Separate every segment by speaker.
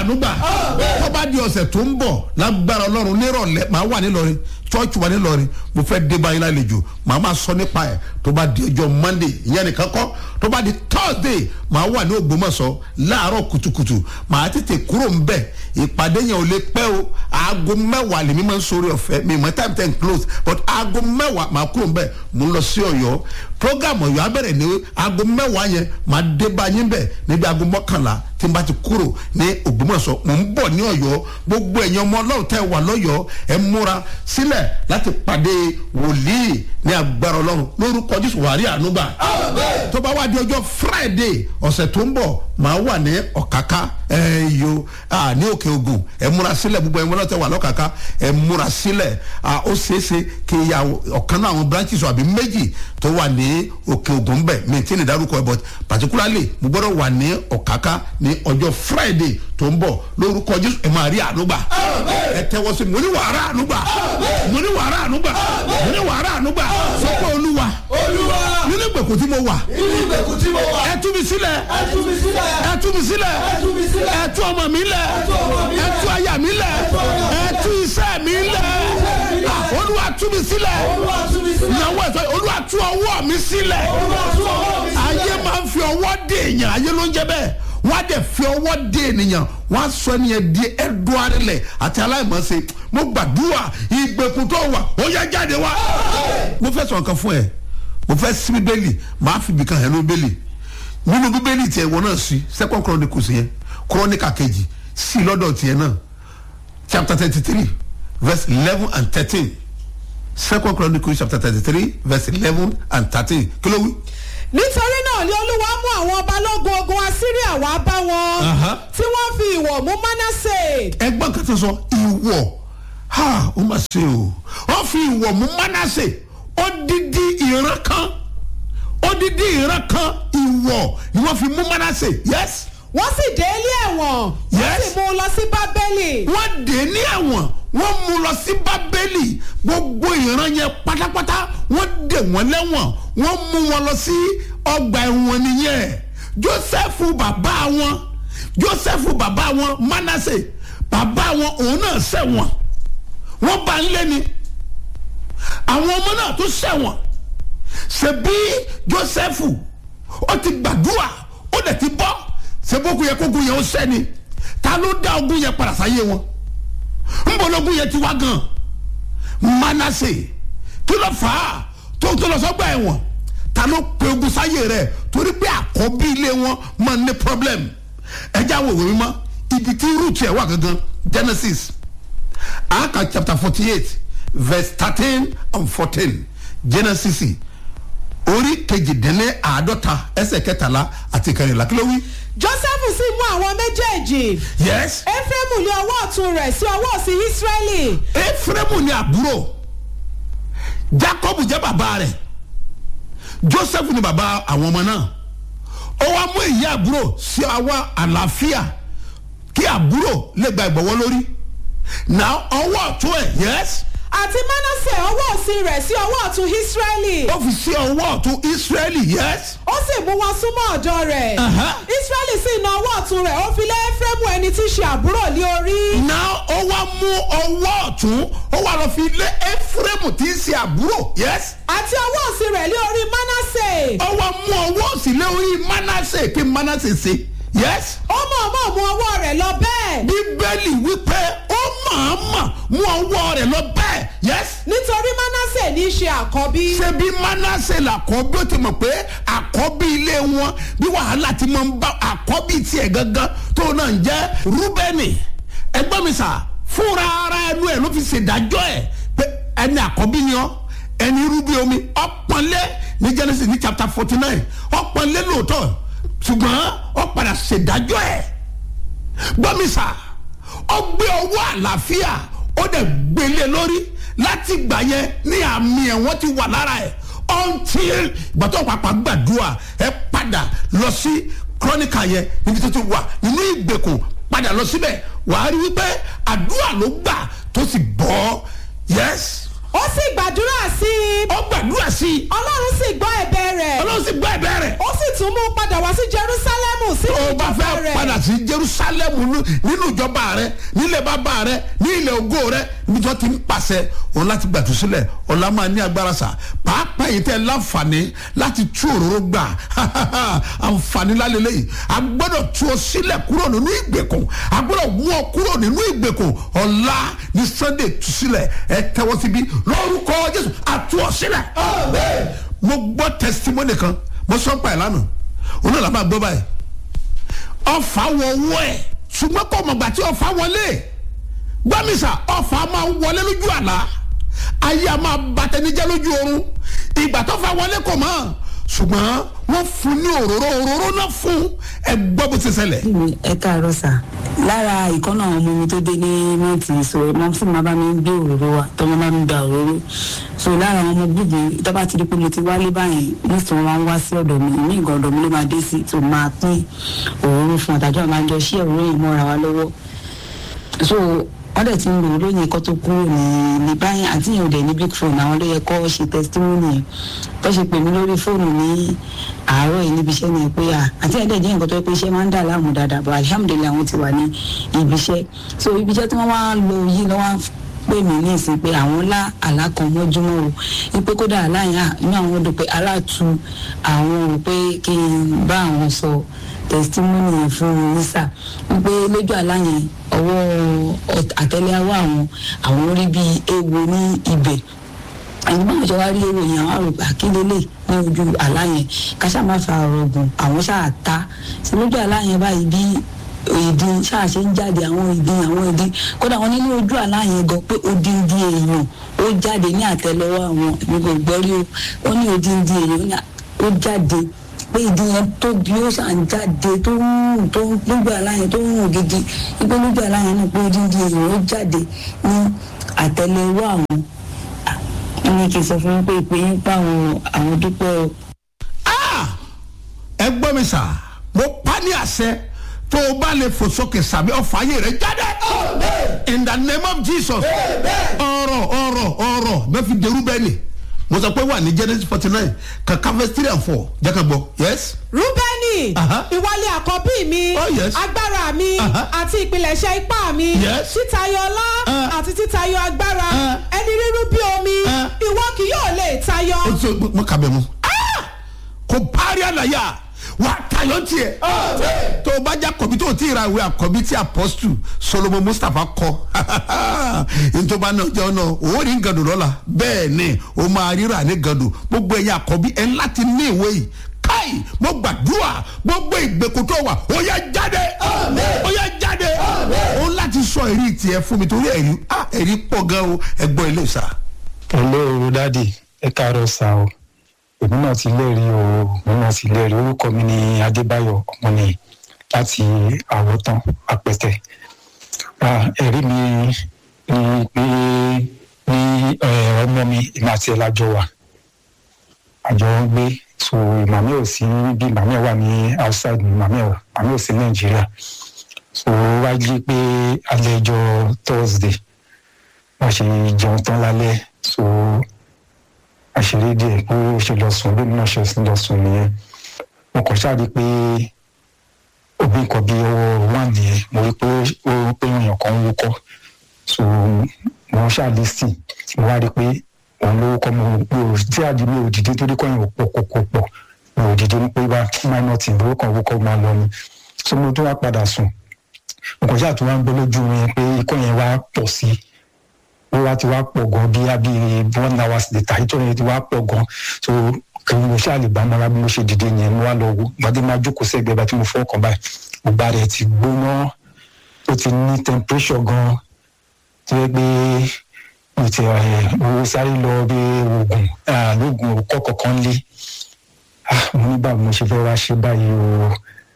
Speaker 1: ànúgbà tó bá di ọ̀sẹ̀ tó ń bọ̀ lágbára ọlọ́run nírọ̀lẹ́ màá wà nílọrin church wà nílọrin mo fẹ́ dé báyìí lálejò màá máa sọ nípa ẹ̀ tó bá di ọjọ́ monday ìyẹn nìkan kọ́ tó bá di thursday màá wà ní ògbómọ̀ṣọ́ láàárọ̀ kùtùkùtù màá tètè kúrò ń bẹ̀ ìpàdé yẹn ò lè pẹ́ o aago mẹ́wàá lèmi máa ń sori ọ̀fẹ́ mi mọ̀ time ten close but aago mẹ́wàá màá kúrò ń bẹ̀ mo ń lọ sí ọ̀yọ́ program ọ̀yọ́ abẹ́rẹ́ ní aago mẹ́wàá yẹn màá dé báyìí bẹ̀ níbi aago mọ́kànlá tí n bá ti kúrò ní ògbómọ̀ṣọ́ mò ń bọ̀ ní ọ̀yọ́ gbogbo ẹ̀yin ọmọ ọlọ́run tẹ́ wà lọ́yọ́ ẹ múra sílẹ̀ láti pàdé wòlíì ní agbára ọlọ́run lórúkọ jésù wàrí ànúgbà tó bá wá di ọjọ́ friday ọ̀sẹ̀ tó ń bọ̀ màá wà ní ọ̀káká ẹ̀yọ ní òkè ogun ẹ múra sílẹ̀ gbogbo ẹ̀yin ọlọ́run tẹ́ wà lọ́kàká ẹ múra sílẹ̀ ó ṣeéṣe kí ya ọ̀kan náà àwọn branches àbí méjì tó wà ní òkè ogun bẹ̀ mi tí ní dárúkọ ẹ̀ but particularly mo gbọ́dọ̀ wà ní ọ̀káká ní ọjọ́ friday tó ń bọ̀ lórúkọ jésù ẹ máa rí ànúgbà ẹ tẹ́wọ́ sí mo ní wàrà ànúgbà mo ní wàrà ànúgbà mo ní wàrà ànúgbà sọ pé olúwa
Speaker 2: olúwa
Speaker 1: nínú ìgbèkùn tí mo wà
Speaker 2: inú ìgbèkùn tí mo wà
Speaker 1: ẹ tú mi sílẹ̀
Speaker 2: ẹ tú mi sílẹ̀
Speaker 1: ẹ tú mi sílẹ̀
Speaker 2: ẹ tú mi sílẹ̀
Speaker 1: ẹ tú ọmọ mi lẹ̀
Speaker 2: tú ọmọ mi
Speaker 1: ẹ
Speaker 2: lẹ̀.
Speaker 1: tú aya mi lẹ̀ ẹ tú iṣẹ́ mi lẹ̀ Ah, olúwa tú mi sílẹ̀
Speaker 2: olúwa tú mi sílẹ̀
Speaker 1: ìyàwó ẹ̀ sọ olúwa tú ọwọ́ mi sílẹ̀
Speaker 2: olúwa tú ọwọ́ mi sílẹ̀
Speaker 1: ayé máa ń fi ọwọ́ dé èèyàn ayé ló ń jẹ́ bẹ́ẹ̀ wọ́n á dẹ̀ fi ọwọ́ dé ènìyàn wọ́n á sọ ẹnìyẹn di ẹ̀dùn arílẹ̀ àti aláìmọ̀ọ́sẹ̀ mo gbàdúrà ìgbèkùn tó wà ó yẹ jáde wá. mo fẹ́ sọ nǹkan fún ẹ mo fẹ́ sí bíbélì màá fi ibìkan hẹ̀ ní bíbélì nínú bíbélì tiẹ̀ wọ́n náà sí second chronicles yẹn chronica kejì sí lọ́dọ̀ tiẹ̀ náà chapter thirty three verse eleven and thirteen second chronicles chapter thirty three verse eleven and thirteen kí ló wí
Speaker 3: nítorí náà ni olúwa mú àwọn balógun ogun assyria wá bá wọn
Speaker 1: Aha.
Speaker 3: tí wọ́n fi ìwọ̀ mú manasse
Speaker 1: ẹgbọ́n kan tó sọ ìwọ̀ ha ó mà ṣe o wọ́n fi ìwọ̀ mú mánásè odidi ìran kan odidi ìran kan ìwọ̀ ni wọ́n fi mú mánásè yes
Speaker 3: wọ́n sì dé ilé ẹ̀wọ̀n wọ́n
Speaker 1: Yes.
Speaker 3: sì mú un lọ sí bábélì
Speaker 1: wọ́n dé ní ẹ̀wọ̀n wọ́n mú lọ sí bábélì gbogbo ìran yẹn pátápátá wọ́n dé wọ́n lẹ́wọ̀n wọ́n mú wọn lọ sí ọgbà ẹ̀wọ̀n nìyẹn joseph bàbá wọn joseph bàbá wọn manasse bàbá wọn òun náà ṣẹ̀wọ̀n wọ́n bá ń lé ni àwọn ọmọ náà tó ṣẹ̀wọ̀n ṣebí joseph ó ti gbàdúrà ó dẹ̀ ti bọ́ ṣebókun yẹ kókun yẹn ó sẹ́ni ta ló dá ogun yẹn padà sáyé wọn nbọlọgun yẹn ti wá gan manasse kí ló fà á tó tó lọ sọgbà ẹ̀wọ̀n ta ló pe ogun sáyé rẹ̀ torí pé àkọ́bí ilé wọn máa ní problem ẹjẹ àwọn òwe mímọ́ ibi tí root ẹ̀ wà gangan genesis aka chapter forty eight verse thirteen and fourteen genesis orí kejìdínlẹ́ àádọ́ta ẹsẹ̀ kẹtàlá àti kẹrìnlá kí ló wí.
Speaker 3: joseph sì mú àwọn méjèèjì
Speaker 1: yes
Speaker 3: ephraim ní ọwọ́ ọ̀tún rẹ̀ sí ọwọ́ òsì israẹli
Speaker 1: efraimu ni àbúrò jacob jẹ́ bàbá rẹ̀ joseph ni bàbá àwọn ọmọ náà ó wá mú èyí àbúrò sí àwa àlàáfíà kí àbúrò lè gba ìbọ̀wọ́ lórí náà ọwọ́ ọ̀tún ẹ̀ yes
Speaker 3: àti manasse ọwọ́ òsì rẹ̀ sí ọwọ́ ọ̀tún israẹli
Speaker 1: ó fi sí ọwọ́ ọ̀tún israeli yes
Speaker 3: ó sì mú wọn súnmọ́ ọ̀dọ́ rẹ̀
Speaker 1: Aha.
Speaker 3: israẹli sì na ọwọ́ ọ̀tún rẹ̀ ó fi lé ephraim ẹni tí í ṣe àbúrò lé orí
Speaker 1: náà ó wá mú ọwọ́ ọ̀tún ó wá lọ fi lé efraimu tí ń ṣe àbúrò yes
Speaker 3: àti ọwọ́ òsì rẹ̀ lé orí manasse
Speaker 1: ó wá mú ọwọ́ òsì lé orí manasse kí manasse ṣe yes.
Speaker 3: ó mọ̀ọ́mọ̀ mú ọwọ́ rẹ̀ lọ bẹ́ẹ̀
Speaker 1: bíbélì wípé ó mọ̀ọ́mọ̀ mú ọwọ́ rẹ̀ lọ bẹ́ẹ̀ yes.
Speaker 3: nítorí manasse ní í ṣe àkọ́bí
Speaker 1: ṣé bí manasse làkọ́bí ó ti mọ̀ pé àkọ́bí ilé wọn bí wàhálà ti máa ń bá àkọ́bí tiẹ̀ gangan tó náà ń jẹ́ rúbẹ́nì ẹgbọ́n mi sà fúnra ara ẹnu ẹ̀ ló fi ṣèdájọ́ ẹ̀ pé ẹni àkọ́bí ni ọ́ ẹni rúbí omi ọ̀pọ̀nlé ní genesis ní chapter forty nine ọ̀pọ̀nlé lóòótọ́ ṣùgbọ́n ó padà ṣèdájọ́ ẹ̀ gbọ́mísà ó gbé ọwọ́ àlàáfíà ó dẹ̀ gbélé lórí láti gbà yẹn ní àmì ẹ̀wọ̀n ti wà lára ẹ̀ until gbàtọ́ pàpà gbàdúrà ẹ padà lọ sí kọ́níkà yẹn níbi tó ti wà nínú ìgbèkùn padà lọ síbẹ̀ wàá rí wípé àdúrà ló gbà tó sì bọ́ yes
Speaker 3: ó sì gbàdúrà sí i
Speaker 1: ó gbàdúrà sí i
Speaker 3: ọlọ́run sì gbọ́ ẹ̀bẹ̀ rẹ̀
Speaker 1: ọlọ́run sì gbọ́ ẹ̀bẹ̀ rẹ̀
Speaker 3: ó sì tún mú un padà wá sí jerusalemu sí
Speaker 1: tó o bá
Speaker 3: ìjọba
Speaker 1: fẹ́
Speaker 3: rẹ̀
Speaker 1: padà sí jerusalem nú- nínú ìjọba rẹ nílẹ̀ bàbá rẹ ní ilẹ̀ ògo rẹ níjọ́ ti ń pàṣẹ òun láti gbàtú sílẹ̀ ọ̀la máa ní agbára sà pàápàá yìí tẹ́ láǹfààní láti tú òróró gbà àǹfààní lálẹ́lẹ́ yìí a gbọ́dọ̀ tú ọ sílẹ̀ kúrò nínú ìgbèkùn a gbọ́dọ̀ mú ọ kúrò nínú ìgbèkùn ọ̀la ní sunday tú sílẹ̀ ẹ tẹ́wọ́ síbi lórúkọ jésù àtú ọ sílẹ̀ mo gbọ́ testimony kan mo sọ pa ẹ̀ lánàá òun náà la máa gbọ́ báyìí ọfà wọ owó ẹ ṣùgbọ́n kò mọ̀gbà tí ọfà wọlé gbọ́mísà ọfà máa ń wọlé lójú àlá ayé a máa bàtẹ́nijẹ́ lójú oorun ìgbà tó fà wọlé kò mọ̀ ṣùgbọ́n wọ́n fún ní òróró òróró náà fún ẹ gbọ́ bó ti ṣẹlẹ̀.
Speaker 4: mi ẹ káàárọ̀ sà lára ìkọ́nà àwọn ọmọ mi tó dé ní mọ́tì so mọ́ fún mi bá mi gbé òróró wa tó mọ́ bá mi gba òróró so lára àwọn ọmọ gbùgbù tó bá ti di pé mo ti wálé báyìí most wọn máa ń wá sí ọ̀dọ̀ mi ní ìgbà ọ̀dọ̀ mi ló máa dé sí tó máa pín òróró fún ọ̀tàjọ́ máa ń jọ sí òróró yìí mọ́ra wa lọ́wọ́ so wọ́n dẹ̀ ti ń lò ó lóyìn kó tó kúrò ní ní báyìí àti ìyẹn ò dẹ̀ ní big phone àwọn ló yẹ kó ṣe testimony yẹn tó ṣe pè mí lórí fóònù ní àárọ̀ yìí níbi iṣẹ́ ni pé à àti ẹ̀dẹ̀ jẹ́ nǹkan tó yẹ pé iṣẹ́ máa ń dà láàmú dáadáa but alhamdulilayi àwọn ti wà ní ibi iṣẹ́ so ibi iṣẹ́ tí wọ́n wá lò yìí lọ́wọ́ pè mí ní ìsìn pé àwọn lá àlá kan mọ́júmọ́ o wípé kódà aláìyá inú àwọn dùn pé aláàtú àwọn rò pé kí n bá àwọn sọ testimony yẹn fún lisa wípé lójú àlá yẹn ọwọ́ àtẹ́lẹwọ́ àwọn àwọn rí bíi ewo ní ibẹ̀ àyìn báwọn ṣe wá rí èrò yẹn àwọn àrògbà kílélẹ̀ ní ojú àlá yẹn káṣá má fa ọ̀rọ̀ gùn àwọn ṣáà ta sí lójú àlá yẹn báyìí bí ìdí ṣáà ṣe ń jáde àwọn ìdí àwọn ìdí kódà wọn nínú ojú àlá yẹn gan pé odindi èèyàn ó jáde ní àtẹ́lẹwọ́ àwọn èmi kò gbọ́ rí o wọn ní odindi èèyàn ó jáde pé ìdí yẹn tóbi ó ṣàn jáde tó ń rùn tó ń lójú àlá yẹn tó ń rùn gidi wípé lójú àlá yẹn náà pé odindi èèyàn ó jáde ní àtẹ́lẹwọ́ àwọn wọn ní kí n sọ fún yín pé ìpè yín pa àwọn àwọn dúpẹ́ o.
Speaker 1: Ah! ẹ gbọ́ mi sà mo pa ní àṣẹ tó o bá lè fò sókè sàbí ọ̀fà ayé rẹ̀ jáde in the name of jesus ọ̀rọ̀ ọ̀rọ̀ ọ̀rọ̀ bẹ́ẹ̀ fi derú bẹ́ẹ̀ ni mo sọ pé wà ní genesis forty nine kankan verse three and four jẹ́ ká gbọ́ yes.
Speaker 3: rúbẹ́nì
Speaker 1: Aha.
Speaker 3: ìwọlé àkọ́bí mi
Speaker 1: Oh, yes.
Speaker 3: agbára mi
Speaker 1: Aha.
Speaker 3: àti ìpilẹ̀ṣẹ̀ ipá mi
Speaker 1: Yes.
Speaker 3: títayọ ọlá
Speaker 1: Ah.
Speaker 3: àti títayọ agbára
Speaker 1: Ah.
Speaker 3: ẹni rírú bí omi
Speaker 1: Ah.
Speaker 3: ìwọ kì yóò lè tayọ.
Speaker 1: o ti mo kà bẹ̀ mu kò parí àlàyé wà á tayọ tiẹ̀ tó o bá jẹ́ àkọ́bí tó o ti ra ìwé àkọ́bí tí apọ́sítù solomon mustapha kọ ntoma náà jẹ́ ọ̀nà òun rí gàdùn lọ́la bẹ́ẹ̀ ni o máa ríra ní gàdùn gbogbo ẹ̀yà àkọ́bí ẹ̀ ń láti ní ìwé yìí káì mo gbàdúrà gbogbo ìgbèkùn tó wà ó yẹ jáde ó yẹ jáde ó láti sọ èrí tiẹ̀ fún mi torí ẹ̀rí ah, ẹ̀rí pọ̀ gan o ẹ̀gbọ́n ilé ìsà.
Speaker 5: hello dadi ẹ káàárọ̀ sá o èmi náà ti lẹ́rìí o èmi náà ti lẹ́rìí orúkọ mi ni adébáyọ̀ ọmọnìyí láti àwòtán apẹtẹ Ah, ẹ̀rí mi ni pé ní eh, ọmọ mi èmi àti ẹ̀ lájọ wà àjọ ń gbé so màmí ò sí bí màmí ẹ̀ wà ní outside ni màmí ẹ̀ wà màmí ò sí nàìjíríà so wá jí pé alẹ́ ọjọ́ thursday wọ́n ṣe jẹun tán lálẹ́ so àṣírí díẹ̀ pé ó ṣe lọ sùn bí mi náà ṣe lọ sùn nìyẹn mo kàn ṣáà rí i pé òbí nǹkan bíi ọwọ́ wà nìyẹn mo rí i pé ó pé èèyàn kan ń wúkọ́ so mo ṣáà lè sìn mo wá rí i pé òun ló wúkọ́ mo mi ò tí àdí mi ò dìde torí kọ́ yẹn ò pọ̀ kò kò pọ̀ mi ò dìde ní pé bá minor team ló kàn wúkọ́ máa lọ ni so mo tún wá padà sùn mo kàn ṣáà tún wá ń gbọ́ lójú mi pé ikọ́ yẹn wá pọ̀ sí i ó wá ti wá pọ̀ gan bí abí one hour later ìtọ́ yẹn ti wá pọ̀ gan so kí mo ṣáà lè bá mọ́ra bí mo ṣe dìde yẹn mo wá lọ wo gbadé máa jókòó sẹ́gbẹ̀ẹ́ bá tí mo fọ́ ọkàn báyìí gbogbo rẹ̀ ti gbóná ó ti ní temperature gan tó yẹ pé mo ti ẹ̀ mo sáré lọ bí oògùn lóògùn òkọ́ kọ̀ọ̀kan lé Ah, mo ní báwo mo ṣe fẹ́ wá ṣe báyìí o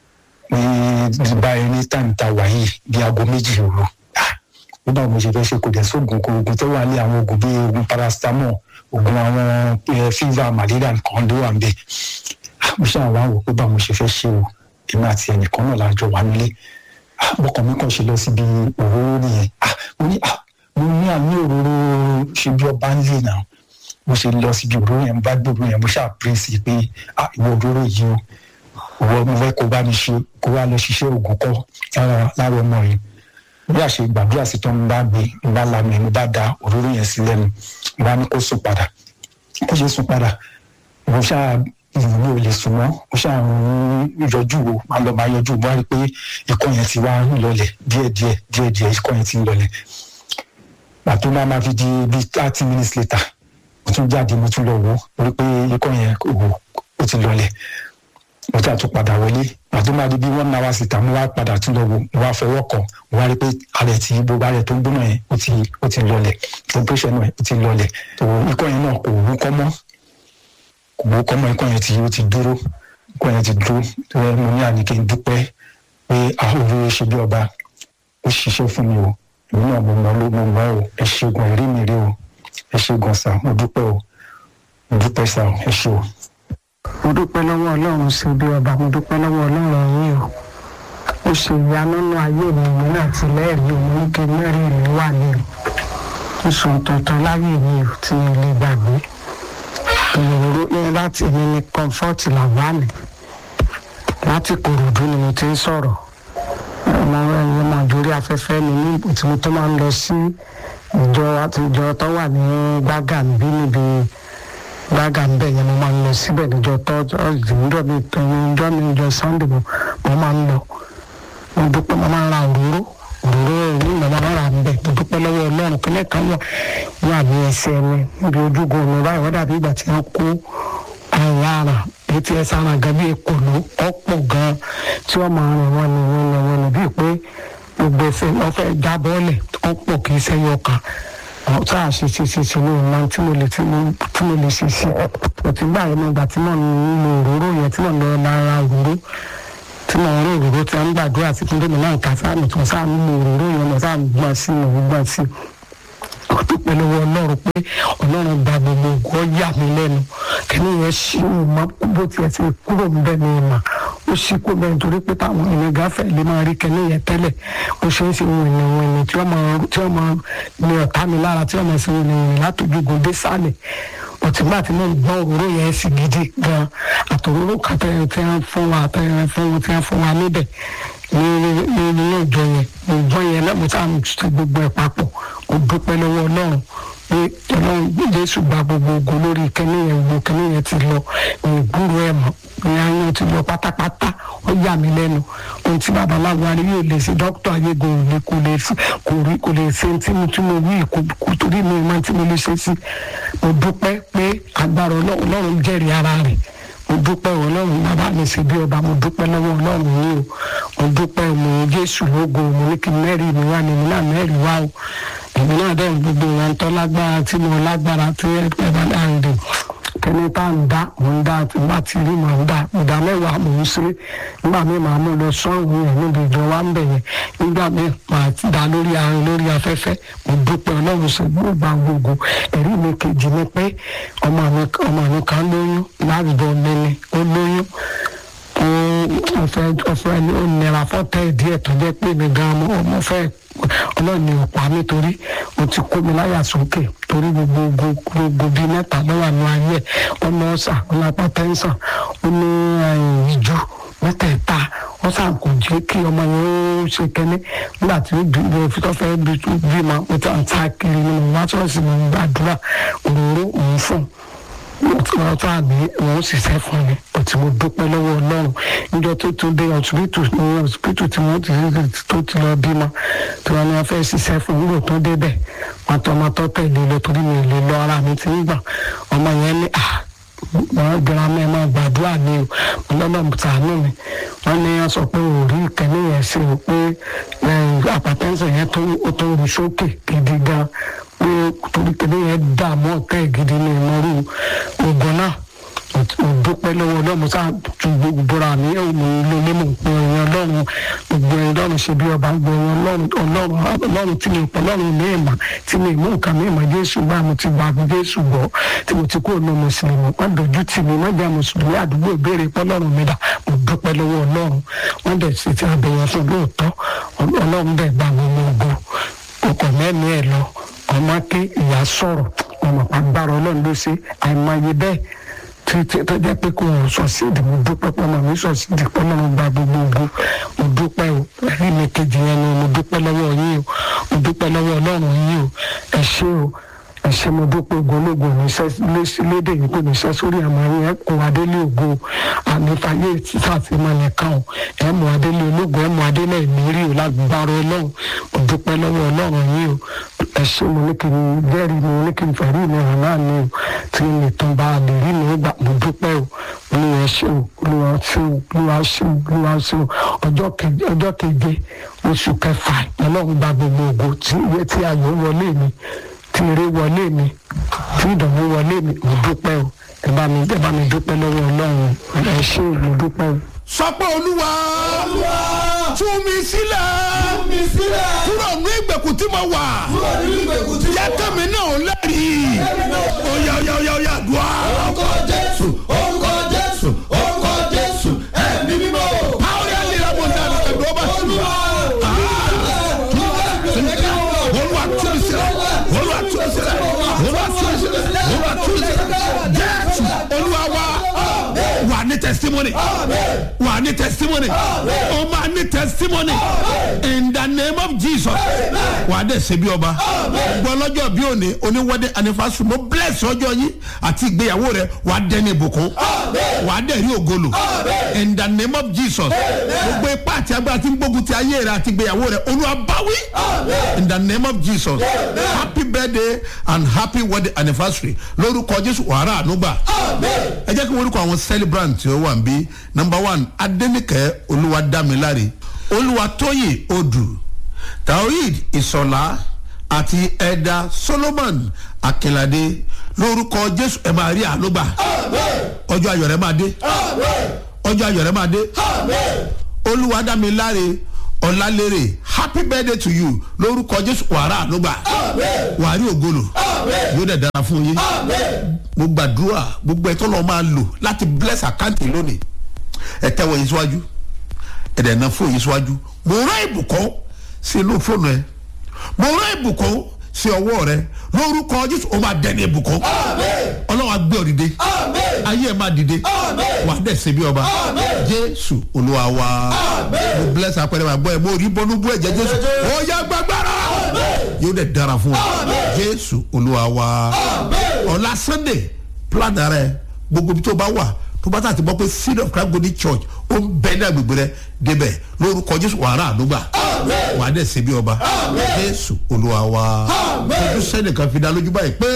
Speaker 5: ní báyìí ní táìmù tá a wà yìí bí aago méjì òru ó bá mo ṣe fẹ́ ṣe kò dẹ̀ sóògùn kò oògùn tó wà ní àwọn oògùn bíi oògùn paracetamol oògùn àwọn eh, fever malaria nǹkan ló wà ń bẹ̀ mo ṣáà wá wò pé bá mo ṣe fẹ́ ṣe o èmi àti ẹnìkan náà lájọ wà nílé Ah, ọkàn mi kàn ṣe lọ síbi òróró nìyẹn Ah, mo ní ah, mo ní àmì òróró ṣe bí ọba ń lè náà mo ṣe lọ síbi òróró yẹn mo bá gbé òróró yẹn mo ṣáà pírẹ́sì pé ah ìwọ òróró yìí o ìwọ mo fẹ́ kó bá mi ṣe kó wá lọ ṣiṣẹ́ ògùn kọ́ lára lára ọmọ yìí bí a ṣe gbàdúrà sí tó ń bá gbé ń bá lanu ẹ̀ mo bá da òróró yẹn sí lẹ́nu mo bá ní kó sùn padà kó ṣe sùn padà mo ṣáà ìwúlò ò lè sùn mọ́ mo ṣáà ń yọjú wo máa lọ máa yọjú mo wá rí i pé ikọ́ yẹn ti wá ń lọlẹ̀ díẹ̀díẹ̀ díẹ̀díẹ̀ ikọ́ yẹn ti ń lọlẹ̀ pàtó máa ma fi di bíi thirty minutes later mo tún jáde mo tún lọ wò ó rí i pé ikọ́ yẹn wò ó ti lọlẹ̀ mo tún àtún padà wọlé pàtó máa di bíi one hour síta mo wá padà tún lọ wò mo wá fọwọ́ kàn mo wá rí i pé alẹ̀ tí gbogbo alẹ̀ tó ń gbóná yẹn ó ti ó ti lọlẹ̀ temperature náà ó ti lọlẹ̀ tó ikọ́ yẹn náà kò wúkọ́ mọ́ kò wúkọ́ mọ́ ikọ́ yẹn ti ó ti dúró ikọ́ yẹn ti dúró tó yẹ mo ní àní kí n dúpẹ́ pé àhóòrò ṣe bí ọba ó ṣiṣẹ́ fún mi o èmi náà mo mọ ló mo mọ o ẹ ṣègùn ẹ̀rí mi rí o ẹ ṣègùn sà mo dúpẹ́ o mo dúpẹ́ sà ẹ ṣe o.
Speaker 6: mo dúpẹ́ lọ́wọ́ ọlọ́run ṣe bí ọba mo dúpẹ́ lọ́wọ́ ọlọ́run yìí o ó ṣe ìyanu nínú ayé mi mi náà ti lẹ́rìí o mo ń ké mẹ́rin mi wà ní o ó sọ tuntun láyé mi o tí mi lè gbàgbé ìròró ní láti mi ní comfort làwánì láti kòròdú ni mo ti ń sọ̀rọ̀ ọmọ ẹ̀yìn ọmọ àjòrí afẹ́fẹ́ ni ní tí mo tó máa ń lọ sí ìjọ àti ìjọ tó wà ní gbàgà níbí níbi gbàgà níbẹ̀ yẹn mo máa ń lọ síbẹ̀ níjọ tó ìjọ mi ìjọ mi ìjọ sunday mo mo máa ń lọ mo dúpẹ́ mo máa ń ra òróró òróró ní mo máa ń ra níbẹ̀ mo dúpẹ́ lọ́wọ́ ọlọ́run kílẹ̀ kan wà wà ní ẹsẹ̀ mi níbi ojúgun mi báyìí wọ́n dàbí ìgbà tí wọ́n kó àyà ara etí ẹ sára gan bí ekòló ọ̀pọ̀ gan tí wọ́n máa rìn wọ́n ní wọ́n ní wọ́n ní bíi pé gbogbo ẹsẹ̀ wọ́n fẹ́ já bọ́ọ̀lẹ̀ ọ̀pọ̀ kì í sẹ́yọ kan ọ̀tá àṣẹ ṣe ṣe ṣe ní ìmọ̀ tí mo lè tí mo tí mo lè ṣe ṣe òtí gbà yẹn nígbà tí mo ń lo òróró yẹn tí mo ń lọ lára òróró tí mo ń rí òróró tí wọ́n ń gbàdúrà sí fún gómìnà nǹka sáà mi tó sáà ń lo òróró yẹn mo sáà ń gbọ́n sí mo ń gbọ́n sí ó dúpẹ́ lọ́wọ́ ọlọ́run pé ọlọ́run gba gbogbo ògùn ọ̀yà mi lẹ́nu kẹ́ni yẹn ṣí ìmọ̀ bó tiẹ̀ ti kúrò ń bẹ̀ ní ìmọ̀ ó ṣí kó bẹ́ẹ̀ nítorí pé táwọn ènìyàn gáfẹ́ lè máa rí kẹ́ni yẹn tẹ́lẹ̀ ó ṣe é ṣe wìnì wìnì tí wọ́n máa tí wọ́n máa ní ọ̀tá mi lára tí wọ́n máa ṣe wìnì wìnì látòjúgun dé sálẹ̀ òtítọ́ àti náà gbọ́ òróró yẹn sì gidi gan àtòróró kàtẹ́ tí wọ́n fún wa àtẹ́yẹ fún wọn tí wọ́n fún wa níbẹ̀ ní ní nínú ìjọ yẹn ìjọ yẹn lẹ́mú tá à ń ṣe gbogbo ẹ̀ papọ̀ ó dúpẹ́ lọ́wọ́ ọlọ́run pé ọlọ́run jésù gba gbogbo ogun lórí kẹ́ni yẹn gbogbo kẹ́ni yẹn ti lọ ìgbúrò ẹ̀ mọ́ ní ayé ti lọ pátápátá ó yà mí lẹ́nu ohun tí babaláwo arí yóò lè ṣe dókítà ayégo ò lè kò lè kò rí kò lè ṣe tí mo tí mo wí kò torí mi máa tí mo lè ṣe sí mo dúpẹ́ pé agbára ọlọ́run jẹ́rìí ara rẹ̀ mo dúpẹ́ ọlọ́run bàbá mi ṣe bí ọba mo dúpẹ́ lọ́wọ́ ọlọ́run yìí o mo dúpẹ́ mo jésù lógo mo ní kí mẹ́rin mi wá ní mi náà mẹ́rin wá o èmi náà dẹ̀ gbogbo wọn tọ́ lágbára tí mo lágbára tí ẹ bá dáhùn dè kẹ́ni tá à ń dá mò ń dá tí bá ti rí mò ń dá ìdá mẹ́wàá mò ń ṣe nígbà míì màá mú lọ sọ́ọ̀rù yẹn níbi ìjọ wa ń bẹ̀ yẹn nígbà míì màá dá lórí àárín lórí afẹ́fẹ́ mo dúpẹ́ ọlọ́run ṣe gbogbo gbogbo ẹ̀rí mi kejì ni pé ọmọ mi ọmọ mi kan lóyún láàbùbọ̀ mi ni ó lóyún ọfẹ ọfẹ ó nira fọtẹ díẹ̀ tó jẹ́ pé mi gan ọmọ fẹ́ ọlọ́ọ̀ni ọ̀pá nítorí o ti kó mi láyà sókè torí gbogbo gbogbo bíi mẹ́ta lọ́wọ́ àánú ayé ọ̀nà ọ̀sà ọ̀nàpá tẹ́ńsàn ó ní ìjú mẹ́tẹ̀ẹ̀ta wọ́n sàn kò jẹ́ kí ọmọ yẹn ó ṣe kẹ́ni nígbà tí ó bí tó fẹ́ bí ma mo ti à ń ta kiri ni mo wá ṣọ́ọ̀ṣì mo ń gbàdúrà òróró òun fún un wọ́n tó àmì wọ́n ṣiṣẹ́ fún mi òtí mo dúpẹ́ lọ́wọ́ ọlọ́run níjọ́ tó tún dé ọ̀sibítù ní ọ̀sibítù tí wọ́n ti tó ti lọ bímọ tí wọ́n ní wọ́n fẹ́ ṣiṣẹ́ fún nígbà tó débẹ̀ wọ́n tọ́ ọmọ tó tẹ̀lé lọ torí mi lè lọ ara mi ti ń gbà ọmọ yẹn ní à wọ́n gbéra mẹ́ máa gbàdúrà ní o lọ́nà tàánú mi wọ́n ní wọ́n sọ pé òórí ìkẹ́lẹ́ yẹn ṣe o pé àpàtẹ́sẹ̀ yẹn tó rú sókè gidi gan pé torí kẹ́lẹ́ yẹn dààmú ọ̀tẹ́ gidi ní ìmọ̀rú ogun náà dúpẹ́ lọ́wọ́ ọlọ́run sáà ju gbogbo ra mi ò mú ilé ilé mọ̀ pé ẹ̀yìn ọlọ́run gbogbo ẹ̀yìn ọlọ́run ṣe bí ọba gbogbo ẹ̀yìn ọlọ́run ọlọ́run tí mi pọ̀ ọlọ́run ní ìmọ̀ tí mi mú nǹkan mi ìmọ̀ jésù bá mo ti gba jésù gbọ́ tí mo ti kó ọ̀nà mùsùlùmí wọ́n dojú tì mí wọ́n jẹ́ mùsùlùmí àdúgbò ìbéèrè pọ̀ ọlọ́run mi dà mo dúpẹ́ lọ́wọ́ ọlọ́run wọ́n dẹ̀ ṣe ti àbẹ̀yẹ fún lóòótọ́ ọlọ́run dẹ̀ gba gbogbo ògo ọkọ̀ mẹ́rin ẹ̀ lọ ọmọ ké ìyá sọ̀rọ̀ ọmọ agbára ọlọ́run ló ṣe àìmọye bẹ́ẹ̀ tí tí tó jẹ́ pé kò sọ sí ìdí mo dúpẹ́ pé ọmọ mi sọ sí ìdí pé ọlọ́run gba gbogbo ògo mo dúpẹ́ o ẹ̀rí mi kejì yẹn ni mo dúpẹ́ lọ́wọ́ yín o mo dúpẹ́ lọ́wọ́ ọlọ́run yín o ẹ ṣé o ẹ ṣé mo dúpẹ́ ògbólógbò ní sẹ́ lédè yìí kò ní sẹ́ sórí àmọ́ yẹn kò adélé ògo àmìfàyè sàfihàn nìkan o ẹ mú adélé ológun ẹ mú adélé ìmírí o lágbára ọlọ́run mo dúpẹ́ lọ́wọ́ ọlọ́run yín o ẹ ṣé mo ní kí n jẹ́rìí mi mo ní kí n fẹ̀rí mi hàn náà ni o tí n lè tán bá a lè rí mi gbà mo dúpẹ́ o olúwa ṣé o olúwa ṣé o olúwa ṣé o olúwa ṣé o ọjọ́ keje ọjọ́ keje oṣù kẹfà ọlọ́run gba gbogbo ògo tí iye tí ayọ̀ wọlé mi tí eré wọlé mi tí ìdánwò wọlé mi mo dúpẹ́ o ẹ bá mi ẹ bá mi dúpẹ́ lọ́wọ́ ọlọ́run ẹ ṣé o mo dúpẹ́ o.
Speaker 1: sọ pé olúwa tú mi sílẹ̀
Speaker 2: mi sílẹ̀.
Speaker 1: kúrò ní ìgbèkùn tí mo wà
Speaker 2: kúrò nínú ìgbèkùn tí mo
Speaker 1: jẹ́
Speaker 2: wà.
Speaker 1: kẹ́mi náà lẹ́rìí oyè oyè oyè oyè àdúrà
Speaker 2: orúkọ jésù orúkọ jésù orúkọ jésù ẹ̀mí mímọ́.
Speaker 1: àwọn yà lè ra bọ̀ ní àná ẹ̀dọ́ bá sí mi. olúwa tú mi sílẹ̀ olúwa tú mi sílẹ̀ olúwa tú mi sílẹ̀ olúwa tú mi sílẹ̀ jésù olúwa wa wà ní testimony wà ní testimony o máa ní testimony in the name of jesus wà á dẹ̀ ṣe bí ọba gbọ́ lọ́jọ́ bí òní oníwọ́dẹ anifásitì mo bless ọjọ́ yín àti ìgbéyàwó rẹ wà á dẹ́ ní ìbùkún wà á dẹ̀ rí ògolo in the name of jesus gbogbo ipá àti agbára tí ń gbógun ti ayé rẹ àti ìgbéyàwó rẹ olúwa báwí in the name of jesus happy birthday and happy wedding anniversary lórúkọ jésù wàhálà ànúgbà ẹ jẹ́ kí wọ́n orúkọ àwọn celebrant tí ó wà ń bí number one adẹnikẹ olúwadámiláre olúwatóyè odù taoid ìsọlá àti ẹ̀dà solomon akínládé lórúkọ jésù ẹ máa rí ànúgbà ọjọ́ ayọ̀ rẹ máa dé ọjọ́ ayọ̀ rẹ máa dé olúwadámiláre ọ̀làlérè happy birthday to you lórúkọ jésù wàrà ànúgbà wàrí ògolo yóò dẹ̀ dára fún yín mo gbàdúrà gbogbo ẹ̀tọ́ lọ́ọ́ máa lò láti bless àkáǹtì lónìí ẹ tẹ́wọ́ yín síwájú ẹ dẹ̀ ná fún yín síwájú mo rán ìbùkún sí inú fóònù ẹ mo rán ìbùkún sí ọwọ́ rẹ lórúkọ jésù ó máa dẹni ìbùkún ọlọ́run á gbé ọ dìde ayé ẹ máa dìde wà á dẹ̀ ṣe bí ọba jésù olúwa wa mo bless apẹ̀rẹ̀ wa gbọ́ ẹ mo rí bọ́nú bú ẹ̀jẹ̀ jésù ó yá gbàgbára yóò dẹ̀ dára fún wa jésù olúwa wa ọ̀la sunday plan rẹ gbogbo ibi tó bá wà tó bá tàbí gbọ́ pé seed of christ golden church ó ń bẹ ní agbègbè rẹ débẹ̀ lórúkọ jésù wàrà àdúgbà wà á dẹ̀ ṣe bí ọba jésù olúwa wa ojú sẹ́nìkan fi dá lójú báyìí pé.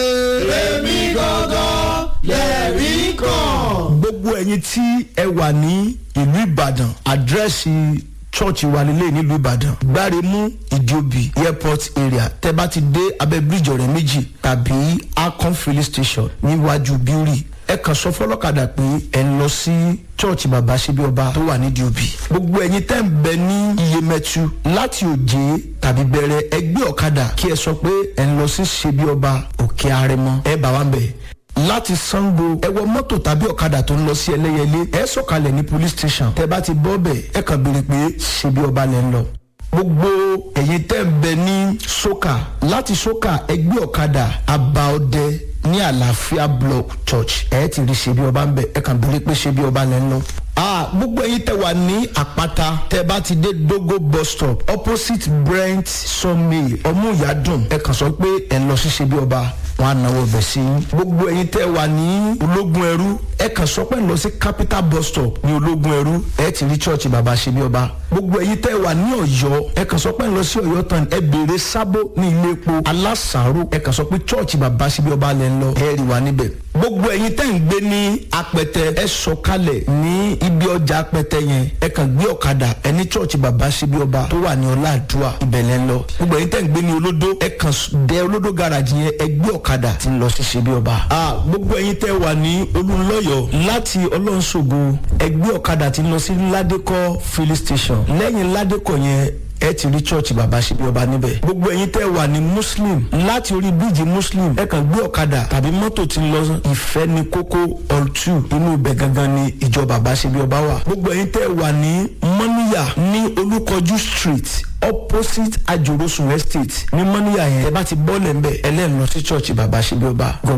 Speaker 2: èmi gangan lẹ́rìí kan.
Speaker 7: gbogbo ẹyin tí ẹ wà ní ìlú ìbàdàn àdírẹ́sì church wa nílé nílùú ìbàdàn gbáremú ìdíòbí airport area tẹ bá ti dé abẹ bíríjì ọrẹ méjì tàbí akon filling station níwájú bíórì ẹ kàn sọ fọlọ́kadà pé ẹ ń lọ sí church bàbá ṣebí ọba tó wà ní diobi gbogbo ẹyin tẹ́ ń bẹ ní iyemẹtu láti òjé tàbí bẹ̀rẹ̀ ẹgbẹ́ ọ̀kadà kí ẹ sọ pé ẹ ń lọ sí ṣebí ọba òkè arẹmọ ẹ bá wa ń bẹ̀ láti sango ẹ wọ mọ́tò tàbí ọ̀kadà tó ń lọ sí ẹlẹ́yẹlé ẹ sọ̀kalẹ̀ ní police station tẹ bá ti bọ́ bẹ̀ ẹ kàn béèrè pé ṣebí ọba lẹ́ ń lọ gbogbo ẹ̀yin tẹ́ ń bẹ ní soka láti soka ẹgbẹ́ ọ̀kadà abaọdẹ ní àlàáfíà block church ẹ ti rí ṣebí ọba ń bẹ ẹ kàn béèrè pé ṣebí ọba lẹ́ ń lọ ah gbogbo ẹyin tẹ wà ní àpáta tẹ bá ti dé dogo bus stop opposite brent sunmay ọmúyàdùn ẹ kàn sọ pé ẹ ń lọ sí ṣebí ọba wọn á náwó bẹ̀ sí i gbogbo ẹyin tẹ wà ní ológun ẹrú ẹ kàn sọ pé ẹ ń lọ sí capital bus stop ní ológun ẹrú ẹ ti rí church bàbá ṣebí ọba gbogbo ẹyin tẹ wà ní ọyọ ẹ kàn sọ pé ẹ ń lọ sí ọyọ tán ẹ béèrè sábó ní ilé epo alásàárò ẹ kàn sọ pé church bàbá ṣebí ọba lẹ ń lọ ẹ rí wa níbẹ̀ gbogbo ẹyin tẹ́ ń gbé ní apẹtẹ ẹ sọkalẹ̀ ní ibi ọjà apẹtẹ yẹn ẹ kàn gbé ọ̀kadà ẹ ní church bàbá síbi ọba tó wà ní ọláàdúrà ìbẹ̀lẹ̀ ń lọ gbogbo ẹyin tẹ́ ń gbé ní olódó ẹ kàn dé olódó garage yẹn ẹ gbé ọ̀kadà tí ń lọ sí síbi ọba. a gbogbo ẹyin tẹ́ wà ní olùlọ́yọ̀ láti ọlọ́nṣogo ẹ gbé ọ̀kadà tí ń lọ sí ládékọ́ filling station ìbàdàn lẹ́yìn ládẹ́kọ̀ yẹn ẹ ti rí church bàbá ṣe bí ọba níbẹ̀. gbogbo ẹ̀yin tẹ́ wà ní muslim láti orí bíríìjì muslim ẹ kàn gbé ọ̀kadà tàbí mọ́tò tí ń lọ ìfẹ́ ní kókó ọ̀tù inú ibẹ̀ gangan ni ìjọ bàbá ṣe bí ọba wà. gbogbo ẹ̀yin tẹ́ wà ní mọ́níyà ní olúkọjú street opposite ajorosun estate ní mọ́níyà yẹn ẹ bá ti bọ́ọ̀lẹ̀ ń bẹ̀ ẹlẹ́nu lọ sí church bàbá ṣe bí ọba. God